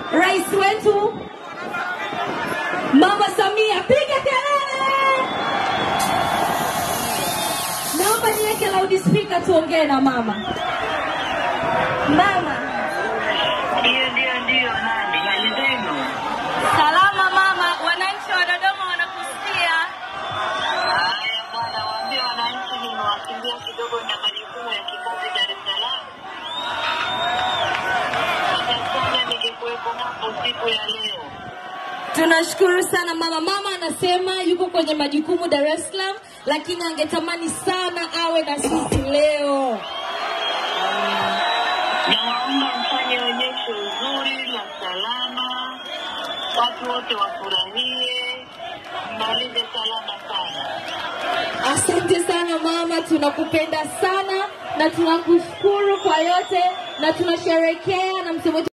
rais wetu Mama Samia, piga kelele! Naomba niweke loudspeaker tuongee na mama. Mama, Ndio, ndio, ndio. Nani hali zenu? salama mama, wananchi wa Dodoma wanakusikia. Haya bwana, waambie wananchi nimewakimbia kidogo na majukumu ya kikazi Dar es Salaam. Sasa ningekuwepo hapo siku ya leo. Tunashukuru sana mama. Mama anasema yuko kwenye majukumu Dar es Salaam, lakini angetamani sana awe na sisi leo. Nawaomba mfanye onyesho uzuri la salama, watu wote wafurahie, mmalize salama sana. Asante sana mama, tunakupenda sana na tunakushukuru kwa yote na tunasherekea na msemo